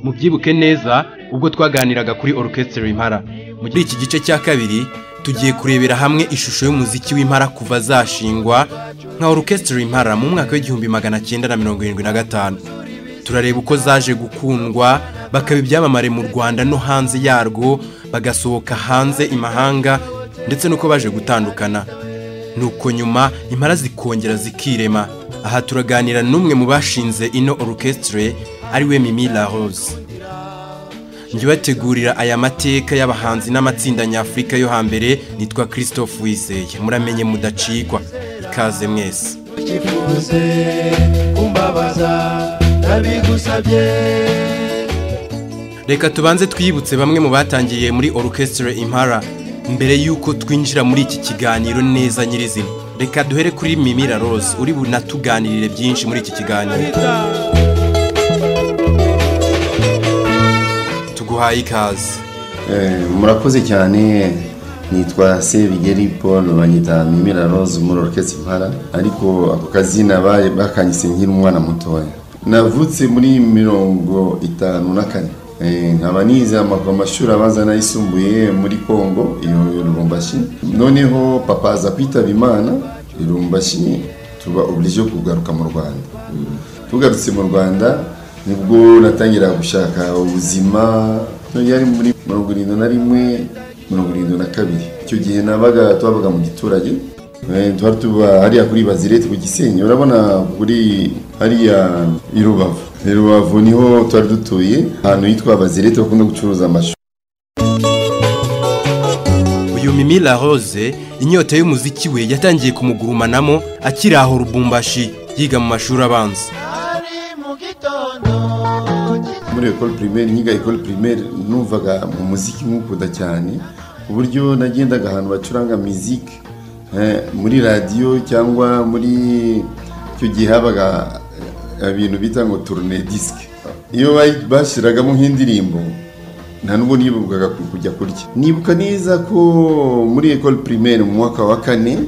mubyibuke neza ubwo twaganiraga kuri orchestre impara muri iki gice cya kabiri tugiye kurebera hamwe ishusho y'umuziki w'impara kuva zashingwa nka orchestre impara mu mwaka w'igihumbi magana cyenda na mirongo irindwi na gatanu turareba uko zaje gukundwa bakaba ibyamamare mu rwanda no hanze yarwo bagasohoka hanze imahanga ndetse n'uko baje gutandukana nuko nyuma impara zikongera zikirema aha turaganira n'umwe mu bashinze ino orchestre ariwe mimi la rose njye bategurira aya mateka y'abahanzi n'amatsinda nyafurika yo hambere nitwa christophe wizeye muramenye mudacikwa ikaze mwese ukifuze kumbabaza nabigusabye reka tubanze twibutse bamwe mu batangiriye muri orchestre impara mbere y'uko twinjira muri iki kiganiro neza nyirizina reka duhere kuri mimira rose uri bunatuganirire byinshi muri iki kiganiro tuguhaye ikaze Eh, murakoze cyane nitwa Sebigeri Paul banyita Mimira Rose muri Orchestre Impala ariko ako kazina baye bakanyise nkiri umwana mutoya navutse muri mirongo itanu na kane Eh, nkaba nize ama- amashuri abanza n'ayisumbuye muri Kongo iyo Lubumbashi noneho papa aza kwitaba Imana i Lubumbashi tuba oblige kugaruka mu Rwanda tugarutse mu Rwanda nibwo natangira gushaka ubuzima yari muri mirongo irindwi na rimwe mirongo irindwi na kabiri icyo gihe nabaga twabaga mu giturage Eh, twari tuba hariya kuri bazirete ku gisenyi urabona kuri hariya i rubavu i rubavu niho twari dutuye ahantu hitwa bazirete bakunda gucuruza amashu uyu mimi la rose inyota y'umuziki we yatangiye kumugurumanamo akiri aho rubumbashi yiga mu mashuri abanza ari mu gitondo muri ecole primaire nkiga ecole primaire numvaga mu muziki nkukunda cyane ku buryo nagendaga ahantu bacuranga muziki eh, muri radiyo cyangwa muri icyo gihe habaga eh, ibintu bita ngo tourne disque iyo bayi- bashyiragamo nk'indirimbo nta nubwo nibukaga ku- kujya kurya nibuka neza ko muri ecole primaire mu mwaka wa kane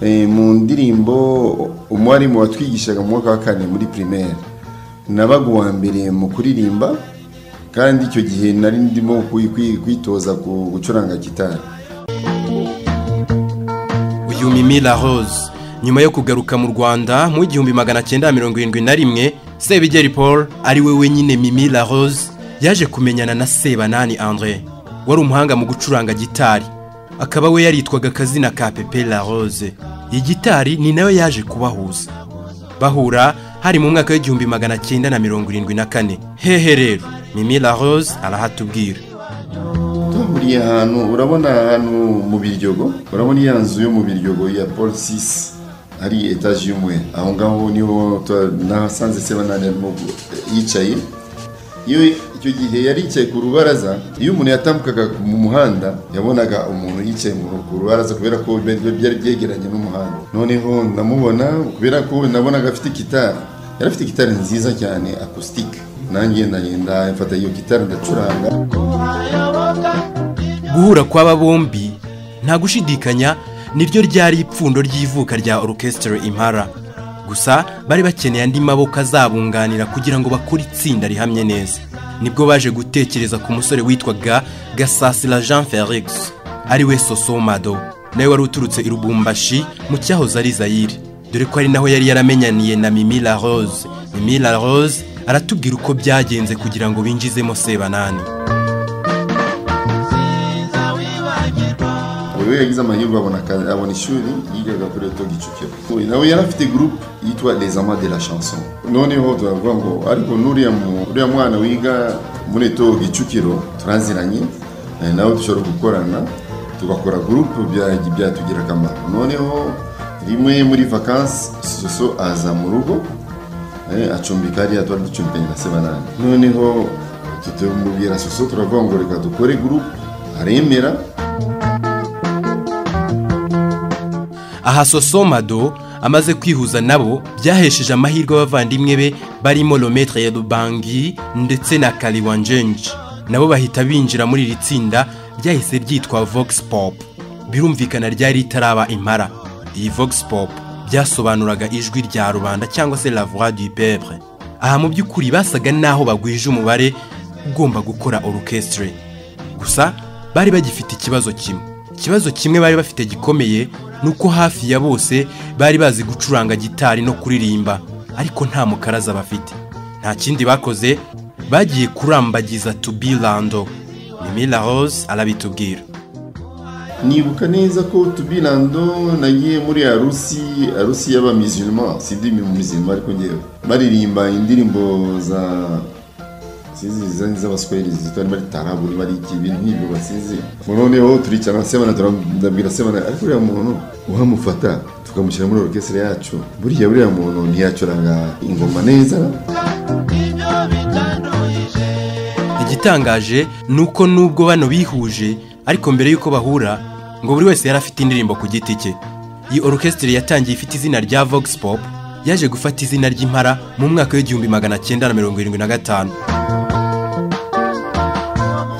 eh, mu ndirimbo umwarimu watwigishaga mu mwaka wa kane muri primaire nabaga uwa mbere mu kuririmba kandi icyo gihe nari ndimo kwi- kwi- kwitoza ku- gucuranga gitari uyu mimi la rose nyuma yo kugaruka mu rwanda mu igihumbi magana cyenda mirongo irindwi na rimwe sebigeri paul ari we wenyine mimi la rose yaje kumenyana na sebanani andre wari umuhanga mu gucuranga gitari akaba we yaritwaga akazina ka pepe la rose iyi gitari ni nayo yaje kubahuza bahura hari mu mwaka w'igihumbi magana cyenda na mirongo irindwi na kane hehe rero mimi la rose arahatubwira tuhuriye ahantu urabona ahantu mu biryogo urabona iya nzu yo mu biryogo ya paul 6 hari etaje y'umwe aho ngaho niho twa- nahasanze sebanani arimo gu- yicaye iyo icyo gihe yari yicaye ku rubaraza iyo umuntu yatambukaga mu muhanda yabonaga umuntu yicaye mu ku rubaraza kubera ko byari byari byegeranye n'umuhanda noneho ndamubona kubera ko nabonaga afite gitari yari afite gitari nziza cyane acoustic nanjye ndagenda mfata iyo gitari ndacuranga kuhayoboka guhura kw'aba bombi nta gushidikanya niryo ryari ipfundo ry'ivuka rya orchestre impara gusa bari bakeneye andi maboko azabunganira kugira ngo bakore itsinda rihamye neza nibwo baje gutekereza ku musore witwaga gasasira jean felix ariwe sosomado nawe wari uturutse i rubumbashi mu cyahoze ari zayire dore ko ari naho yari yaramenyaniye na mimi la rose mimi la rose aratubwira uko byagenze kugira ngo binjizemo sebanani siza wibagirwa buri we yagize amahirwe abona akazi abona ishuri yigaga kuri eto gicukiro We nawe yari afite groupe yitwa les amants de la chanson noneho turavuga ngo ariko n'uriya mu- uriya mwana wiga muri eto gicukiro turaziranye eh, nawe dushobora gukorana tugakora groupe bya- byatugirira akamaro noneho rimwe muri vacances soso aza mu rugo Eh, acumbika hariya twari ducumbikanye na sebanani noneho tutamubwira soso turavuga ngo reka dukore groupe aremera aha sosomado amaze kwihuza nabo byahesheje amahirwe abavandimwe be barimo rometre rubangi ndetse na kariwanjenji nabo bahita binjira muri iri tsinda ryahise ryitwa vox pop birumvikana ryari ritaraba impara iyi vox pop byasobanuraga ijwi rya rubanda cyangwa se la voix du peuple aha mu by'ukuri basaga n'aho bagwije umubare ugomba gukora orchestre gusa bari bagifite ikibazo kimwe ikibazo kimwe bari bafite gikomeye ni uko hafi ya bose bari bazi gucuranga gitari no kuririmba ariko nta mukaraza bafite nta kindi bakoze bagiye kurambagiza tubi rando mimi la rose arabitubwira nibuka neza ko tubirando nagiye muri arusi arusi y'abamizilima si ibyo mizilima ariko ngewe baririmba indirimbo za sizi zizanye z'abaswahili zitwa bari tarabu bari iki ibintu nk'ibyo basizi noneho turicara sebana turabwira sebana ariko uriya muntu uhamufata tukamushyira muri orukesire yacu buriya buriya muntu ntiyacuranga ingoma neza ibyo bitanduyije igitangaje ni uko nubwo bano bihuje ariko mbere y'uko bahura ngo buri wese yari afite indirimbo ku giti cye iyi orukesitire yatangiye ifite izina rya vox pop yaje gufata izina ry'impara mu mwaka w'igihumbi magana cyenda na mirongo irindwi na gatanu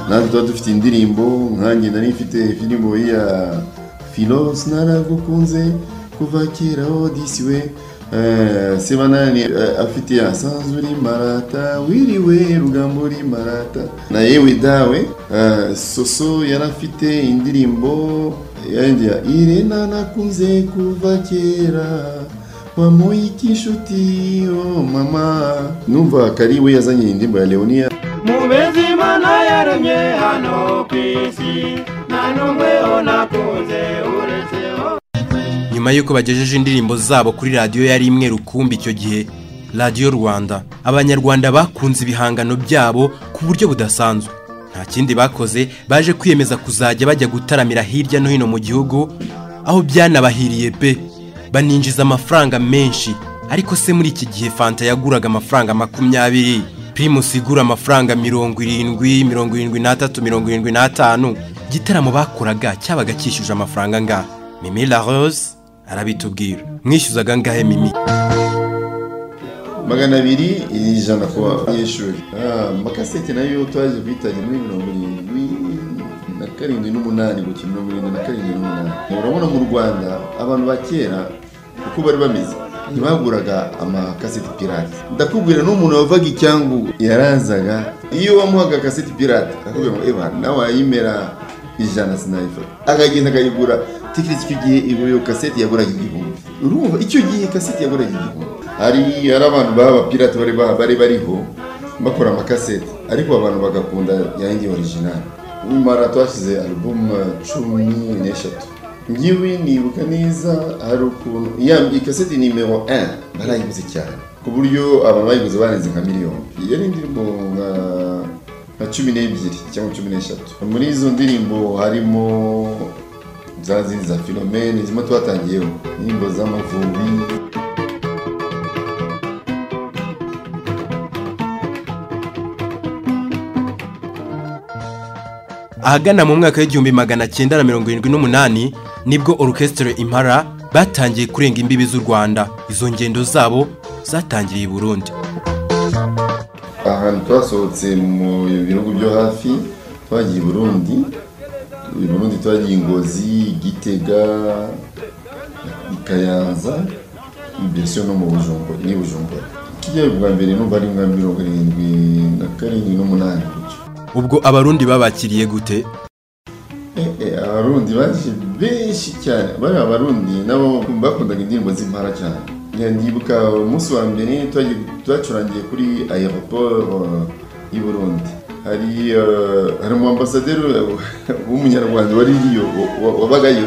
natwe tuba dufite indirimbo nkanjye nari mfite indirimbo ya filos naragukunze kuva kera odisi we Eh, sebanani eh, afite asanzwe uri marata wiriwe rugambo uri marata na yewe dawe Eh, soso yari afite indirimbo yandi ya irena nakunze kuva kera wamuye ik'inshuti oh mama numva kari we yazanye indirimbo ya leonia mubezi imana yaremye hano ku isi nta n'umwe unakunze uretse nyuma y'uko bagejeje indirimbo zabo kuri radiyo yari imwe rukumbi icyo gihe radiyo rwanda abanyarwanda bakunze ibihangano byabo ku buryo budasanzwe nta kindi bakoze baje kwiyemeza kuzajya bajya gutaramira hirya no hino mu gihugu aho byanabahiriye pe baninjiza amafaranga menshi ariko se muri iki gihe fanta yaguraga amafaranga makumyabiri primus igura amafaranga mirongo irindwi mirongo irindwi n'atatu mirongo irindwi n'atanu igitaramo bakoraga cyabaga cyishyuje amafaranga angahe mimi la rose arabitubwira mwishyuzaga angahe mimi magana abiri ijana ku banyeshuri Ah, amakasete nayo twaje kuyitanga muri mirongo irindwi na karindwi n'umunani guki mirongo irindwi na karindwi n'umunani urabona mu rwanda abantu ba kera uko bari bameze ntibaguraga amakaseti pirate ndakubwira n'umuntu wavaga icyangu yarazaga iyo wamuhaga akaseti pirate akakubwira ngo eba nawe wayimera ijana sinayifata akagenda akayigura tekereza icyo gihe iyo iyo kaseti yaguraga igihumbi urumva icyo gihe kaseti yaguraga igihumbi hari hari abantu baba abapirate bari ba- bari bariho bakora amakaseti ariko abantu bagakunda yanjye orijinali nyamara twashyize alubumu cumi n'eshatu ngiwe nibuka neza hari ukuntu ya ikaseti nimero 1 barayiguze cyane ku buryo abantu bayiguze barenze nka miliyoni yari indirimbo nka nka cumi n'ebyiri cyangwa cumi n'eshatu muri izo ndirimbo harimo za zindi za filomene zimwe twatangiyeho indirimbo z'amavubi ahagana mu mwaka w'igihumbi magana cyenda na mirongo irindwi n'umunani nibwo orukesitire impara batangiye kurenga imbibi z'u rwanda izo ngendo zabo zatangiriye i burundi ahantu twasohotse mu bihugu byo hafi twagiye i burundi i burundi twagiye ingozi gitega i kayanza mbese no mu bujumbura ni bujumbura kijya bwa mbere numva ari nka mirongo irindwi na karindwi n'umunani gutyo ubwo abarundi babakiriye gute Eh, eh, abarundi baje benshi cyane bari abarundi nabo bakundaga indirimbo z'impara cyane Ya, ndibuka umunsi wa mbere twagiye- twacurangiye kuri aeroport eh, y'i burundi hari eh, hari umu ambasaderi w'umunyarwanda wari iriyo wa- wa- wabagayo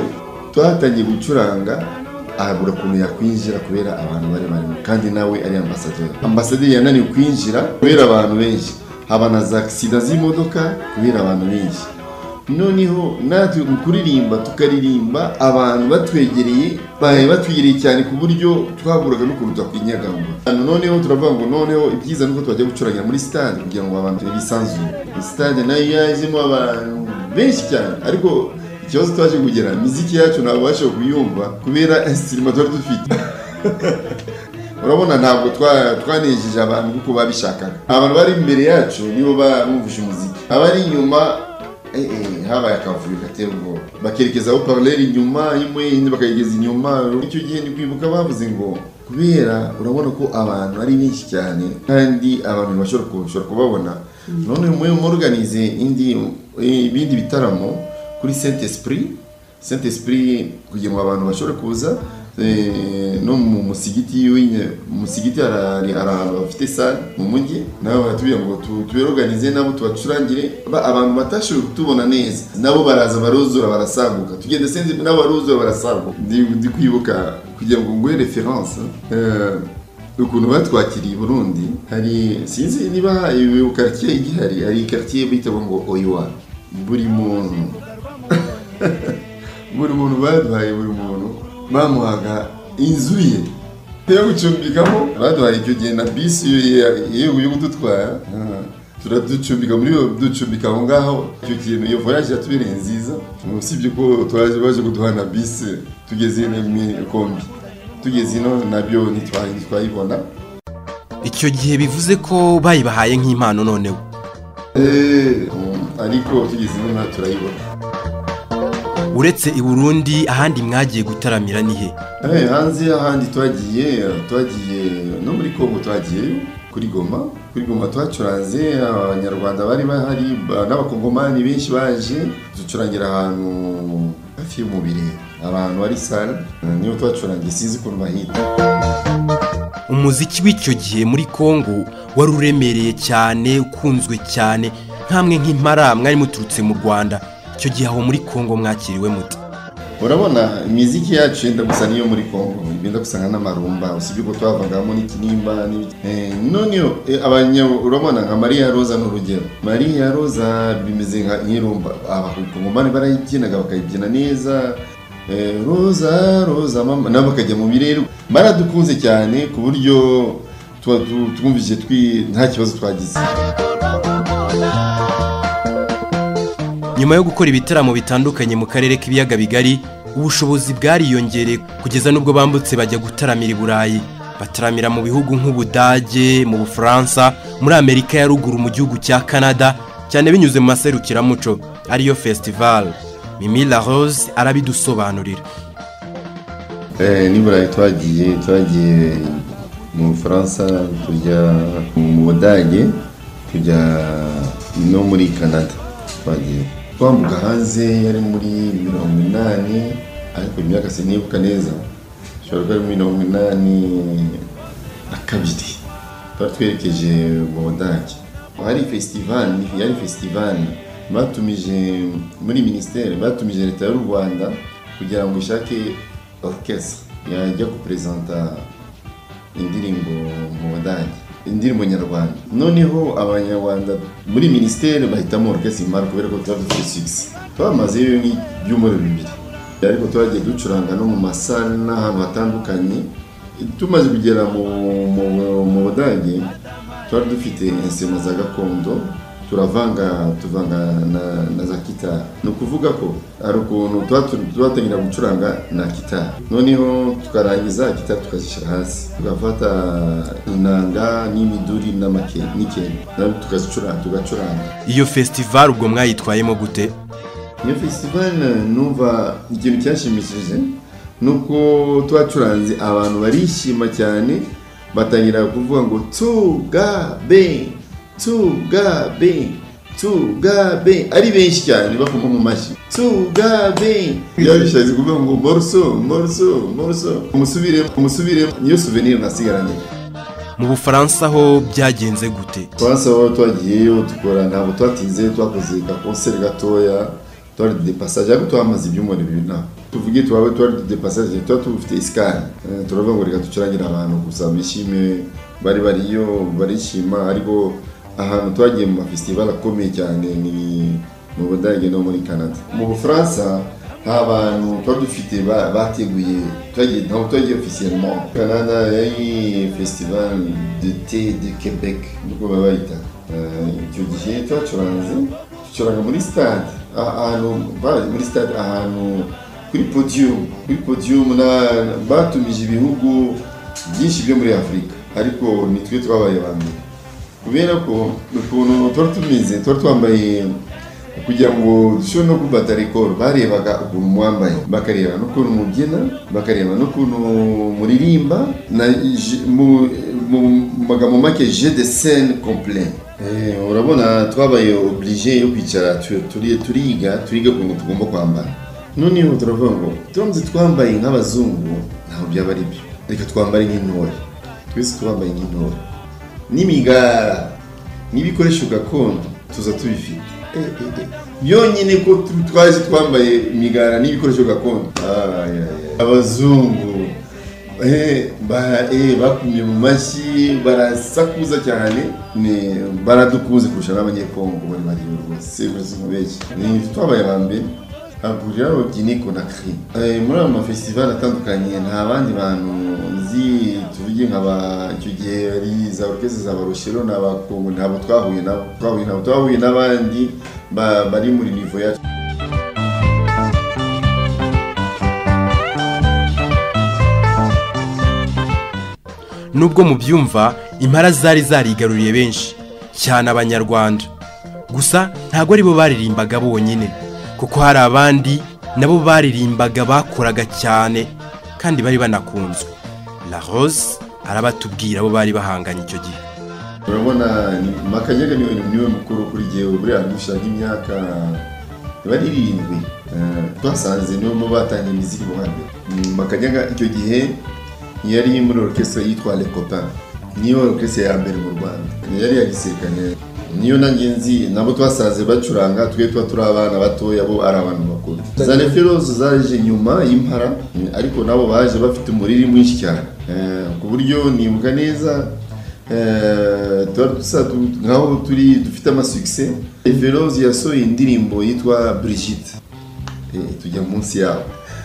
twatangiye gucuranga abura ukuntu yakwinjira kubera abantu bari barimo kandi nawe ari ambasaderi ambasaderi yananiwe kwinjira kubera abantu benshi haba na za sida z'imodoka kubera abantu benshi noneho natwe mu kuririmba tukaririmba abantu batwegereye baye batwegereye cyane ku buryo twaburaga n'ukuntu twakwinyagamo Hano noneho turavuga ngo noneho ibyiza nuko twajya gucurangira muri stade kugira ngo abantu bisanzure stade nayo yajemo abantu benshi cyane ariko ikibazo twaje kugera imiziki yacu ntabasha kuyumva kubera sirima twari dufite urabona ntabwo twa- twanejeje abantu kuko babishakaga abantu bari imbere yacu nibo bumvise umuziki abari inyuma eh, eh, habaye akavuyo gatera ubwoba bakerekeza aho paraleli inyuma imwe indi bakayigeza inyuma icyo gihe ni kwibuka bavuze ngo kubera urabona ko abantu ari benshi cyane kandi abantu ntibashobora ku- bashobora kubabona none mwe muruganize indi ibindi bitaramo kuri Saint Esprit Saint Esprit kugira ngo abantu bashobore kuza eh, no mu musigiti y'inye musigiti ari ahantu bafite sale mu mujyi nabo batubwira ngo tu- tubiroganize nabo tubacurangire Ba- abantu batashoboye kutubona neza nabo baraza baruzura barasaguka tugenda senzi nabo baruzura barasaguka ndi ndi kwibuka kugira ngo nguhe reference eh, ukuntu batwakiriye i burundi hari sinzi niba iyo karitsiye igihari hari karitsiye bita ngo oyiwa buri muntu buri muntu baduhaye buri muntu bamuhaga inzu ye yo gucumbikamo baduhaye icyo gihe na bisi yo- yo yo kudutwara Ah, turaducumbika muri yo ducumbika aho ngaho icyo kintu iyo voyage yatubereye nziza usibye ko twaje baje kuduha na bisi tugeze ino mu kombi tugeze ino nabyo ntitwa- ntitwayibona icyo gihe bivuze ko bayibahaye nk'impano noneho Eh, mm, ariko tugeze ino nta turayibona uretse i burundi ahandi mwagiye gutaramira ni he Eh, hanze ahandi twagiye twagiye no muri kongo twagiyeyo kuri goma kuri goma twacuranze abanyarwanda bari bahari ba- n'abakongomani benshi baje ducurangira ahantu hafi y'umubiri abantu ari sale eh, niyo twacurangiye sinzi ukuntu bahita umuziki w'icyo gihe muri kongo wari uremereye cyane ukunzwe cyane nkamwe nk'impara mwari muturutse mu rwanda icyo gihe aho muri kongo mwakiriwe muti urabona imiziki yacu yenda gusa n'iyo muri kongo yenda gusanga n'amarumba usibye ko twavangamo n'ikinimba n'ibiki- Eh, noneho eh, abanya urabona nka mariya roza ni urugero mariya roza bimeze nka nk'irumba abakongomani barayikinaga bakayibyina neza Eh, roza roza mama nabo bakajya mu birere baradukunze cyane ku buryo tuba tu- twumvise twi nta kibazo twagize nyuma yo gukora ibitaramo bitandukanye mu karere k'ibiyaga bigari ubushobozi bwariyongereye kugeza n'ubwo bambutse bajya gutaramira i burayi bataramira mu bihugu nk'ubudage mu bufaransa muri amerika ya ruguru mu gihugu cya canada cyane binyuze mu maserukiramuco ariyo festival mimi la rose arabidusobanurira Eh, ni burayi twagiye twagiye mu bufaransa tujya mu budage tujya no muri canada twagiye twambuka hanze yari muri mirongo inani ariko imyaka sinibuka neza bishobora kuba ari mirongo inani na kabiri twari twerekeje mu budage hari festival yari festival batumije muri minisiteri batumije leta y'u rwanda kugira ngo ishake orchestre yajya kuperezanta indirimbo mu budage indirimbo nyarwanda noneho abanyarwanda muri minisiteri bahitamo orchestre imara kubera ko tuba dufite six twamazeyo nk'ibyumweru bibiri ariko twagiye ducuranga no mu masale n'ahantu hatandukanye tumaze kugera mu, mu, mu budage twari dufite insema za gakondo turavanga tuvanga na, na za kitari ni ukuvuga ko hari ukuntu tuba tu- twatangira gucuranga na kitari noneho tukarangiza kitari tukazishyira hasi tugafata inanga n'imiduri n'amake- n'ikenge nabyo tukazicuranga tugacuranga iyo festival ubwo mwayitwayemo gute iyo festival numva ikintu cyashimishije ni uko twacuranze abantu barishima cyane batangira kuvuga ngo tugabe tugabe tugabe ari benshi cyane bakoma mu mashyi tugabe yabishatse kuvuga ngo moruso moruso moruso umusubire umusubire niyo souvenir nasigaranye mu bufaransa ho byagenze gute twanse aho twagiyeyo dukora ntabwo twatinze twakoze agakonseri gatoya twari de passage ariko twamaze ibyumweru bibiri ntabwo tuvuge tubabe twari de passage tuba tubufite isikani Eh, turavuga ngo reka ducurangira abantu gusa bishime bari bariyo barishima ariko ahantu twagiye mu mafesitival akomeye cyane ni mu budage no muri canada mu bufaransa nta bantu twari dufite ba- bateguye twagiye ntabwo twagiye officiellement canada yari festival de thé de quebec niko baba bayita Eh, icyo gihe twacuranze ducuranga muri stade Ah- ahantu ba- muri stade ahantu kuri podium kuri podium na- batumije ibihugu byinshi byo muri afurika ariko nitwe twabaye ba mbere kubera ko ukuntu twari tumeze twari twambaye kugira ngo dushobore no kubata rekoro barebaga ukuntu mwambaye bakareba n'ukuntu mubyina bakareba n'ukuntu muririmba na je- mu mu- mu magambo make je de scene complet Eh, urabona twabaye oblige yo kwicara tu- turi- turiga turiga ku bintu tugomba kwambara noneho turavuga ngo turamutse twambaye nk'abazungu ntabwo byaba ari byo reka twambare nk'intore twese twambaye nk'intore n'imigara n'ibikoresho gakondo tuza tubifite Eh, eh, eh. yonyine ko tu- twaje twambaye imigara n'ibikoresho gakondo Ah, ya, ya. abazungu Eh, ba- eh, bakumye mu mashyi barasakuza cyane ni- baradukunze kurusha n'abanyekongo bari bariyo rwose bose mubeshyi Ni twabaye aba mbere hahurira robyiniko na kiri Eh, muri ayo mafestivali atandukanye nta bandi bantu nzi tuvuge nka ba icyo gihe ari za orukese za barushiro na ba kongo ntabwo twahuye nabo twahuye nabo twahuye n'abandi ba- bari muri nivo yacu nubwo mu byumva impara zari zarigaruriye benshi cyane abanyarwanda gusa ntabwo aribo baririmbaga bonyine kuko hari abandi nabo baririmbaga bakoraga cyane kandi bari banakunzwe la rose arabatubwira abo bari bahanganye icyo gihe urabona ni- makanyaga niwe niwe mukuru kuri jyewe buriya mushaka imyaka iba ari irindwi Eh, twasanze niwe mu batangiye imiziki mu hambere Mm, makanyaga icyo gihe yari muri orukestre yitwa le copain niyo orukestre ya mbere mu rwanda yari iya gisirikare niyo nanjye nzi nabo twasanze bacuranga twe tuba turi abana batoya bo ari abantu bakuru za referozo zaje nyuma y'impara mm, ariko nabo baje bafite umuriri mwinshi cyane Eh, ku buryo nibuka neza Eh, tuba dusa tu- nkaho turi dufite amasukise veloze yasohoye indirimbo yitwa brigitte Eh, tujya munsi yabo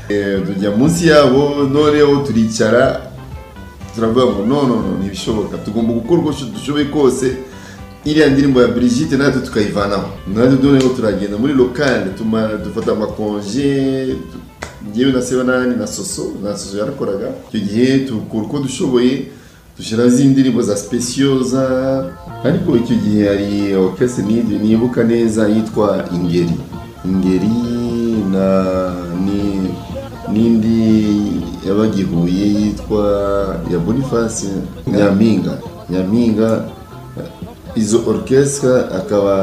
Eh, tujya munsi yabo noneho turicara turavuga ngo no no no ntibishoboka tugomba gukora uko dushoboye kose iriya ndirimbo ya brigitte natwe tukayivanaho natwe noneho turagenda muri lokale tumara dufata amakonje tu- njyewe na sebanani na soso na soso yarakoraga icyo gihe tukora uko dushoboye dushyiraho izindi ndirimbo za specioza ariko icyo gihe hari orchestre nidi nibuka neza yitwa ingeri ingeri na ni n'indi yabagihuye yitwa ya boniface nyampinga nyampinga eh, izo orchestre akaba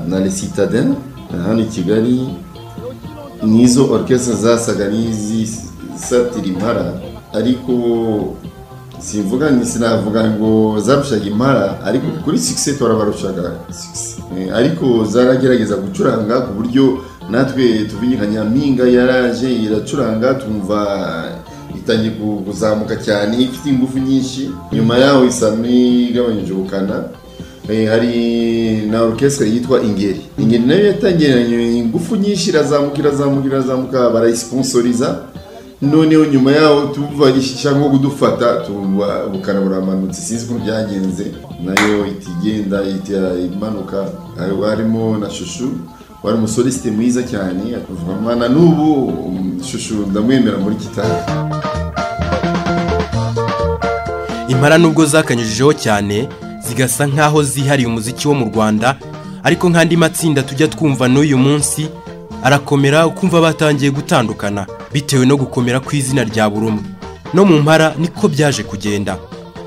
na le citadin hano i kigali nizo orchestre zasaga n'izisatira impara ariko simvuga ni sinavuga ngo zarushaga impara ariko kuri sikise twarabarushaga sikise ariko zaragerageza gucuranga ku buryo natwe tuvuye nka nyampinga yaraje iracuranga tumva itangiye ku- kuzamuka cyane ifite ingufu nyinshi nyuma yaho isa n'igabanyije ubukana Eh, hari na orchestre yitwa ingeri ingeri nayo yatangiranye ingufu nyinshi irazamuka irazamuka irazamuka barayisisponsoriza noneho nyuma yaho tuva ishaka nko kudufata tumva ubukana buramanutse sinzi ukuntu byagenze nayo itigenda itera imanuka hari- harimo na shushu wari umusolisite mwiza cyane akavugwa na n'ubu um, shushu ndamwemera muri gitari impara nubwo zakanyujijeho cyane zigasa nk'aho zihariye umuziki wo mu rwanda ariko nk'andi matsinda tujya twumva n'uyu munsi arakomera ukumva batangiye gutandukana bitewe no gukomera kw'izina rya buri umwe no mu mpara niko byaje kugenda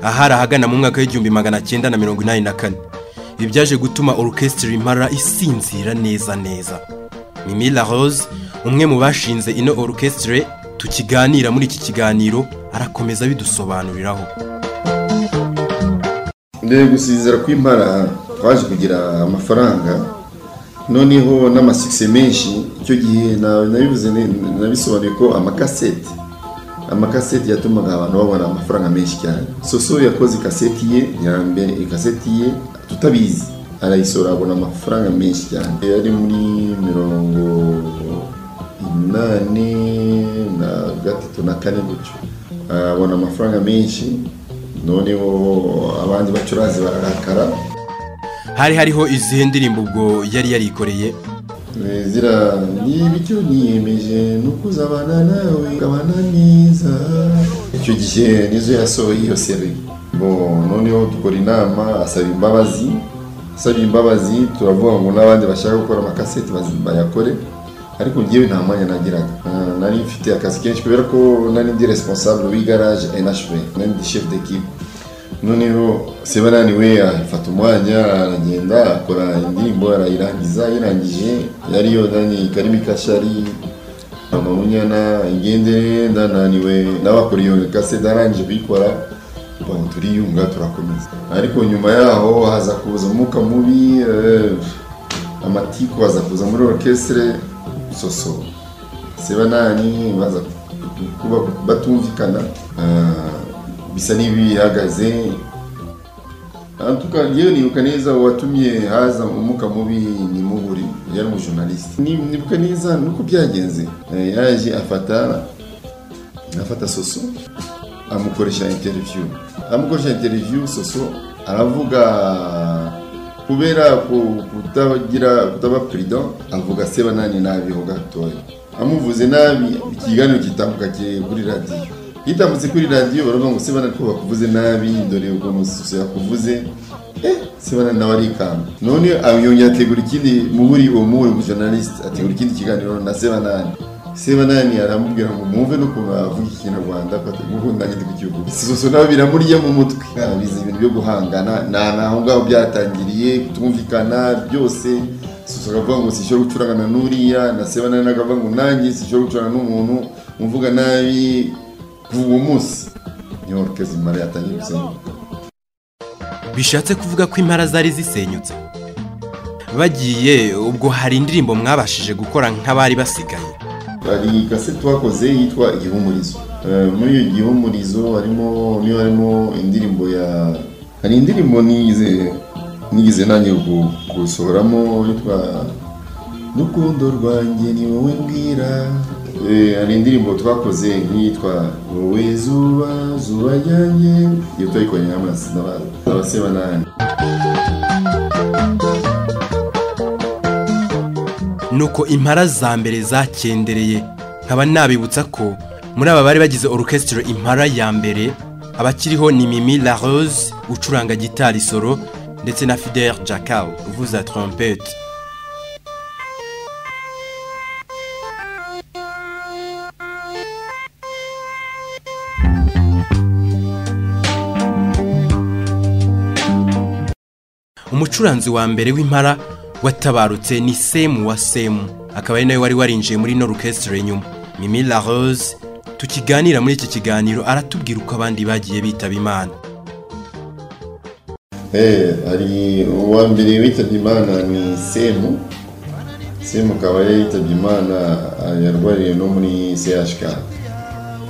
ahari ahagana mu mwaka w'igihumbi magana cyenda na mirongo inani na kane ibi byaje gutuma orukesitiri impara isinzira neza neza mimi la rose umwe mu bashinze ino orukesitire tukiganira muri iki kiganiro arakomeza bidusobanuriraho mbere gusinzira kw'impara twaje kugira amafaranga noneho n'amasikise menshi icyo gihe na- nabivuze ne- nabisobanuye ko amakasete amakasete yatumaga abantu babona amafaranga menshi cyane soso yakoze ikaseti ye ya mbere ikaseti ye tutabizi arayisora abona amafaranga menshi cyane yari muri mirongo inani na gatatu na kane gutyo abona amafaranga menshi noneho abandi bacuranzi bararakara hari hariho izihe ndirimbo ubwo yari yarikoreye zira niba icyo niyemeje ni ukuzabana nawe ukabana neza icyo gihe nizo yasohoye iyo seri bo noneho dukora inama asaba imbabazi asaba imbabazi turavuga ngo n'abandi bashaka gukora amakaseti bazi- bayakore ariko njyewe nta mwanya nagiraga Ah, nari mfite akazi kenshi kubera ko nari ndi responsable w'igaraje NHV nari ndi chef d'équipe noneho sebanani we afata umwanya aragenda akora indirimbo arayirangiza yarangije yariyo nanyi karimi kashari amabunyana igendere ndananiwe n'abakora iyo kase ndarangije kuyikora ubu turiyunga turakomeza ariko nyuma yaho haza kuza umwuka mubi eh, amatiku aza kuza muri orchestre soso sebanani baza kuba batumvikana Ah, bisa n'ibihagaze antuka yewe nibuka neza uwatumye haza umwuka mubi ni muhuri yari umujournaliste Ni- nibuka neza nuko byagenze Eh, yaje afata afata soso amukoresha interview amukoresha interview soso aravuga kubera ku- kutagira kutaba president avuga seba nani nabi ho gatoya amuvuze nabi ikiganiro kitambuka ki- kuri radio kitambutse kuri radio baravuga ngo seba nani ko bakuvuze nabi dore ukuntu soso yakuvuze sebana nawe arikanga none yongera ategura ikindi muhuri uwo muhuri mu journalist ategura ikindi kiganiro na sebanani sebanani aramubwira ngo mwumve n'ukuntu avuga ikinyarwanda ko atagukundanye ku gihugu soso nawe biramurya mu mutwe biza ibintu byo guhangana na naho ngaho byatangiriye kutumvikana byose soso akavuga ngo sishobora gucurangana n'uriya na sebanani akavuga ngo nanjye sishobora gucurangana n'umuntu umvuga nabi kuva uwo munsi niyo orukezi mara yatangiye gusenyuka bishatse kuvuga ko impara zari zisenyutse bagiye ubwo hari indirimbo mwabashije gukora nk'abari basigaye hari kasete twakoze yitwa igihumurizo Eh, muri iyo gihumurizo harimo niyo harimo indirimbo ya hari indirimbo nize nigize nanjye gu- gusohoramo yitwa rukundo rwanjye ni wowe mbwira Eh, hari indirimbo twakoze nk'iyitwa wowe zuba zuba ryanjye iyo twayikoranye n'amasi n'abasebanani nuko impara za mbere zakendereye nkaba nabibutsa ko muri aba bari bagize orchestre impara ya mbere abakiriho ni Mimi La Rose ucuranga gitari solo ndetse na Fidel Jacao uvuza trompete umucuranzi wa mbere w'impara watabarutse ni semu wa semu akaba ari nawe wari warinjiye muri ino orchestre nyuma mimi la rose tukiganira muri iki kiganiro aratubwira uko abandi bagiye bitaba imana Eh, hari uwa mbere witabye imana ni semu semu akaba yari yitabye imana ah, yarwariye no muri chk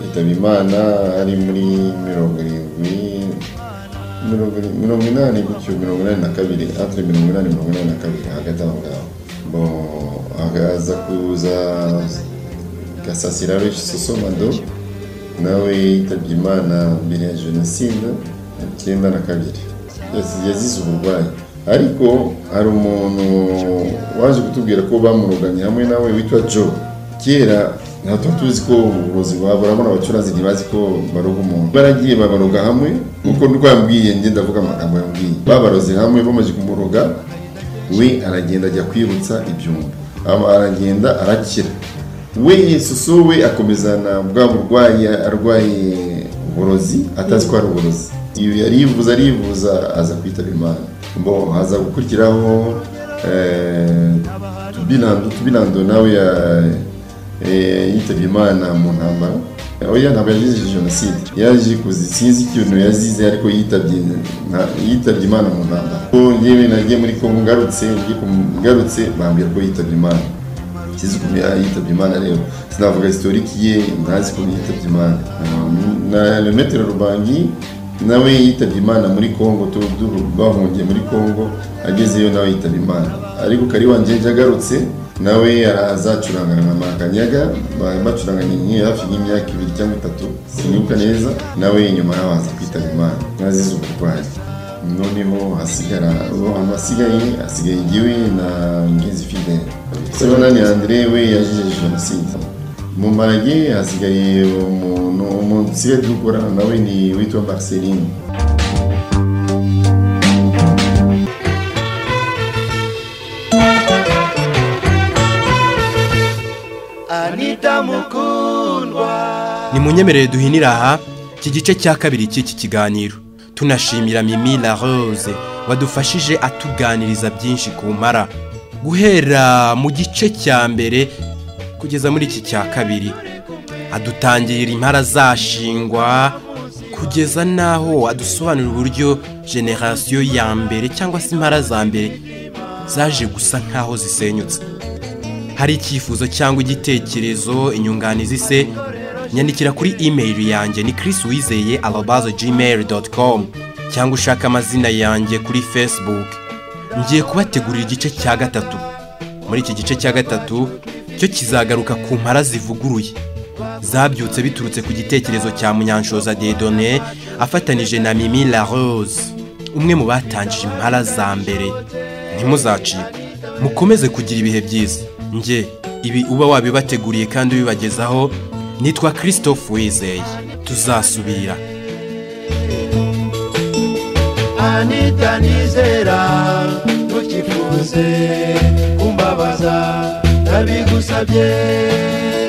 yitabye imana ari muri mirongo irindwi mirongo iri- mirongo inani gutyo mirongo inani na kabiri entre mirongo inani mirongo inani na kabiri hagati aho ngaho bon akaza kuza gasasira benshi sosomado nawe yitabye imana mbere ya jenoside icyenda na kabiri Yaz- yazize uburwayi ariko hari umuntu waje kutubwira ko bamuruganye hamwe nawe witwa jo kera nta tuba tuzi ko uburozi bwaburamo abacuranzi ntibazi ko baruga umuntu baragiye babaroga hamwe nkuko nuko yambwiye njye ndavuga amagambo yambwiye babaroze hamwe bamaze kumuroga we aragenda ajya kwibutsa ibyumba aba aragenda arakira we yesuso we akomezana bwa burwayi arwaye uburozi atazi ko ari uburozi iyo arivuza arivuza aza kwitaba imana bo haza gukurikiraho eh, Tubinando Tubinando nawe ya- eh, yitabye imana mu ntambara oya ntabwo yazize jenoside yaje kuzi sinzi ikintu yazize ariko yitabye nta- yitabye imana mu ntambara ko ngewe nagiye muri kongo ngarutse ngiye kum- ngarutse bambwira ko yitabye imana kizi ukuntu ya- yitabye imana rero sinavuga historiki ye ntazi ukuntu yitabye imana Um, na lemetero rubangi nawe yitabye imana muri kongo tu- du- bahungiye muri kongo agezeyo nawe yitabye imana ariko kari wanjye agarutse nawe arazacurangana na makanyaga ba- bacuranganye nk'iyo hafi y'imyaka ibiri cyangwa itatu sinibuka neza nawe nyuma yaho aza kwitaba imana nazize uburwayi noneho hasigara uwo amasigaye asigaye igiwe na ngenzi fidele sebanani andre we yajije jenoside mu marage hasigaye umuntu umuntu usigaye dukora nawe ni witwa marceline Anita Mukundwa ni munyemerere duhinira aha iki gice cya kabiri cy'iki kiganiro tunashimira mimi la rose wadufashije atuganiriza byinshi ku mpara guhera mu gice cya mbere kugeza muri iki cya kabiri adutangira impara zashingwa kugeza n'aho adusobanurira uburyo generasiyo ya mbere cyangwa se impara za mbere zaje gusa nk'aho zisenyutse hari icyifuzo cyangwa igitekerezo inyunganizi se nyandikira kuri imeri yanjye ni Chris wizeye arobazo gmail cyangwa ushaka amazina yanjye kuri facebook ngiye kubategurira igice cya gatatu muri iki gice cya gatatu cyo kizagaruka ku mpara zivuguruye zabyutse biturutse ku gitekerezo cya munyanshoza dedone afatanije na mimi la rose umwe mu batangije impara za mbere ntimuzacike mukomeze kugira ibihe byiza nge ibi uba wabibateguriye kandi ubibagezaho nitwa christophe wizeye tuzasubira anita nizera ntukifuze kumbabaza nabigusabye